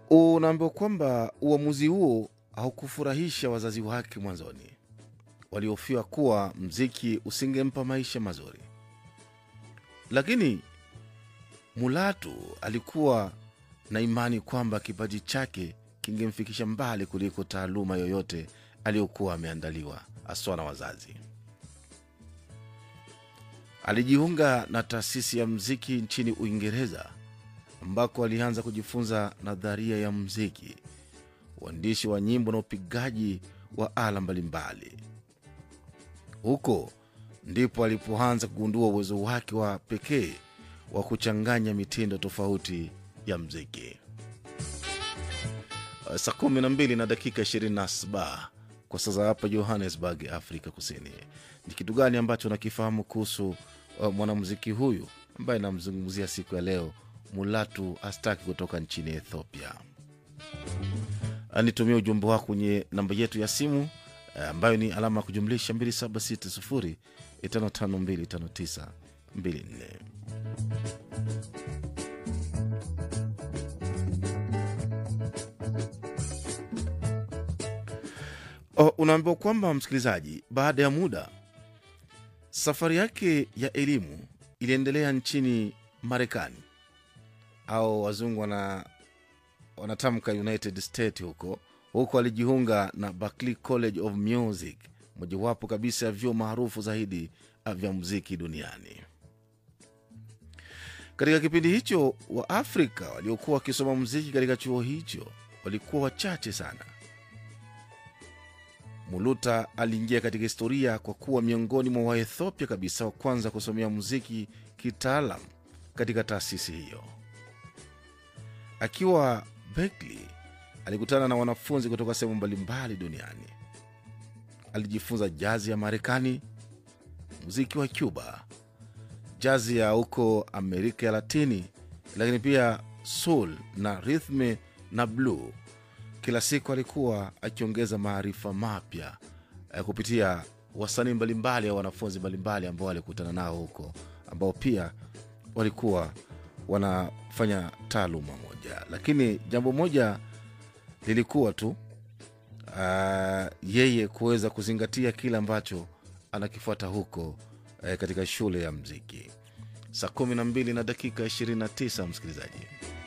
Unaambiwa kwamba uamuzi huo haukufurahisha wazazi wake mwanzoni, waliofiwa kuwa mziki usingempa maisha mazuri, lakini Mulatu alikuwa na imani kwamba kipaji chake kingemfikisha mbali kuliko taaluma yoyote aliyokuwa ameandaliwa haswa na wazazi. Alijiunga na taasisi ya mziki nchini Uingereza ambako alianza kujifunza nadharia ya mziki, uandishi wa nyimbo na upigaji wa ala mbalimbali. Huko ndipo alipoanza kugundua uwezo wake wa pekee wa kuchanganya mitindo tofauti ya mziki. Saa kumi na mbili na dakika 27 kwa sasa hapa Johannesburg, Afrika Kusini. Ni kitu gani ambacho nakifahamu kuhusu uh, mwanamuziki huyu ambaye namzungumzia siku ya leo, Mulatu Astaki kutoka nchini Ethiopia? Nitumia ujumbe wako kwenye namba yetu ya simu uh, ambayo ni alama ya kujumlisha 2760 552594. Oh, unaambiwa kwamba msikilizaji, baada ya muda safari yake ya elimu iliendelea nchini Marekani au wazungu wana wanatamka United States. Huko huko alijiunga na Berklee College of Music, mojawapo kabisa ya vyuo maarufu zaidi vya muziki duniani. Katika kipindi hicho, Waafrika waliokuwa wakisoma muziki katika chuo hicho walikuwa wachache sana. Muluta aliingia katika historia kwa kuwa miongoni mwa Waethiopia kabisa wa kwanza kusomea muziki kitaalam katika taasisi hiyo. Akiwa Berkeley, alikutana na wanafunzi kutoka sehemu mbalimbali duniani. Alijifunza jazi ya Marekani, muziki wa Cuba, jazi ya huko Amerika ya Latini, lakini pia soul na rhythm na blue. Kila siku alikuwa akiongeza maarifa mapya eh, kupitia wasanii mbalimbali au wanafunzi mbalimbali ambao alikutana nao huko, ambao pia walikuwa wanafanya taaluma moja, lakini jambo moja lilikuwa tu uh, yeye kuweza kuzingatia kile ambacho anakifuata huko eh, katika shule ya mziki. Saa kumi na mbili na dakika 29 msikilizaji.